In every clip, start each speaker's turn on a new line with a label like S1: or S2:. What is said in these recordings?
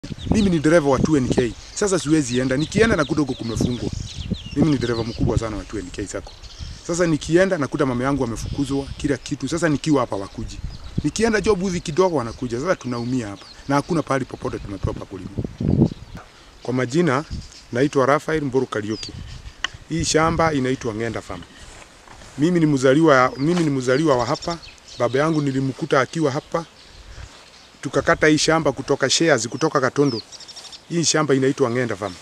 S1: Mimi ni dereva wa 2NK. Sasa siwezi enda. Nikienda nakuta huko kumefungwa. Mimi ni dereva mkubwa sana wa 2NK sako. Sasa nikienda nakuta mama yangu amefukuzwa kila kitu. Sasa nikiwa hapa wakuji. Nikienda job hivi kidogo wanakuja. Sasa tunaumia hapa. Na hakuna pahali popote tumepewa pa kulima. Kwa majina naitwa Rafael Mburu Kariuki. Hii shamba inaitwa Ng'enda Farm. Mimi ni mzaliwa mimi ni mzaliwa wa hapa. Baba yangu nilimkuta akiwa hapa. Tukakata hii shamba kutoka shares kutoka Katondo. Hii shamba inaitwa Ng'enda Farm.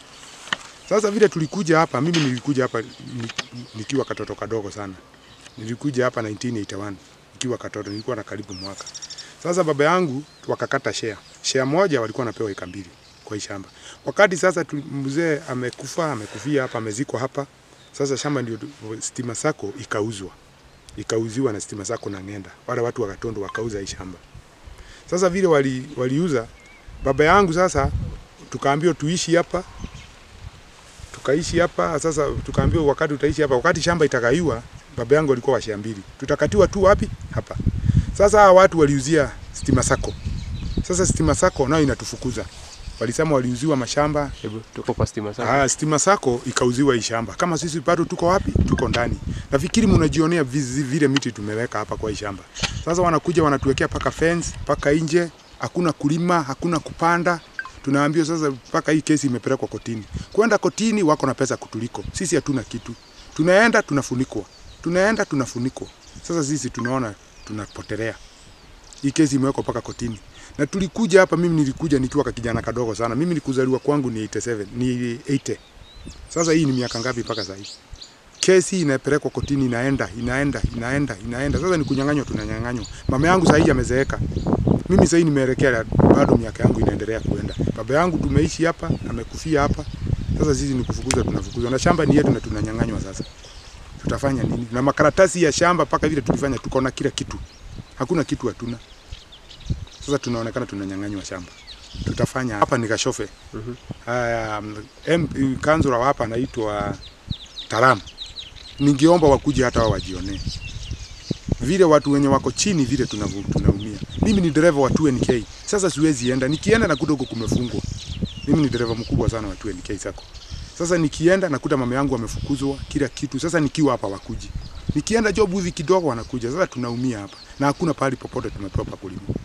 S1: Sasa vile tulikuja hapa, mimi nilikuja hapa ni- nikiwa katoto kadogo sana. Nilikuja hapa 1981 nikiwa katoto, nilikuwa na karibu mwaka. Sasa baba yangu wakakata share. Share moja walikuwa wanapewa eka mbili kwa hii shamba. Wakati sasa tu- mzee amekufa, amekufia hapa, amezikwa hapa. Sasa shamba ndio Stima Sacco ikauzwa. Ikauziwa na Stima Sacco na Ng'enda. Wale watu wa Katondo wakauza hii shamba. Sasa vile wali, waliuza baba yangu sasa tukaambiwa tuishi hapa tukaishi hapa sasa tukaambiwa wakati utaishi hapa wakati shamba itakaiwa baba yangu alikuwa wa shamba mbili tutakatiwa tu wapi hapa sasa hawa watu waliuzia Stima Sacco sasa Stima Sacco nayo inatufukuza walisema waliuziwa mashamba
S2: Hebu tuko kwa Stima Sacco.
S1: Ah, Stima Sacco ikauziwa hii shamba. Kama sisi bado tuko wapi? Tuko ndani. Nafikiri mnajionea vizi- vile miti tumeweka hapa kwa hii shamba. Sasa wanakuja wanatuwekea paka fence, paka nje, hakuna kulima, hakuna kupanda. Tunaambiwa sasa mpaka hii kesi imepelekwa kotini. Kwenda kotini wako na pesa kutuliko. Sisi hatuna kitu. Tunaenda tunafunikwa. Tunaenda tunafunikwa. Sasa sisi tunaona tunapotelea. Hii kesi imewekwa mpaka kotini. Na tulikuja hapa, mimi nilikuja nikiwa ka kijana kadogo sana. Mimi nikuzaliwa kwangu ni 87, ni 80. Sasa hii ni miaka ngapi mpaka sasa hivi? Kesi inapelekwa kotini, inaenda inaenda inaenda inaenda. Sasa ni kunyang'anywa, tunanyang'anywa. Mama yangu sasa hivi amezeeka. Mimi sasa hivi nimeelekea bado miaka yangu inaendelea kuenda. Baba yangu tumeishi hapa, amekufia hapa. Sasa sisi ni kufukuza, tunafukuzwa na shamba ni yetu na tunanyang'anywa. Sasa tutafanya nini? Na makaratasi ya shamba mpaka vile tulifanya, tuko na kila kitu, hakuna kitu hatuna. Sasa tunaonekana tunanyang'anywa shamba. Tutafanya hapa ni Kashofe.
S2: Mhm.
S1: Um, M- kansula wa hapa anaitwa Taram. Ningeomba wakuje hata wao wajionee vile watu wenye wako chini vile tunavu- tunaumia. Mimi ni dereva wa 2NK. Sasa siwezi enda. Nikienda nakuta huko kumefungwa. Mimi ni dereva mkubwa sana wa 2NK Sacco. Sasa nikienda nakuta mama yangu amefukuzwa kila kitu. Sasa nikiwa hapa wakuji. Nikienda job hivi kidogo wanakuja. Sasa tunaumia hapa. Na hakuna pahali popote tumepewa pa kulima.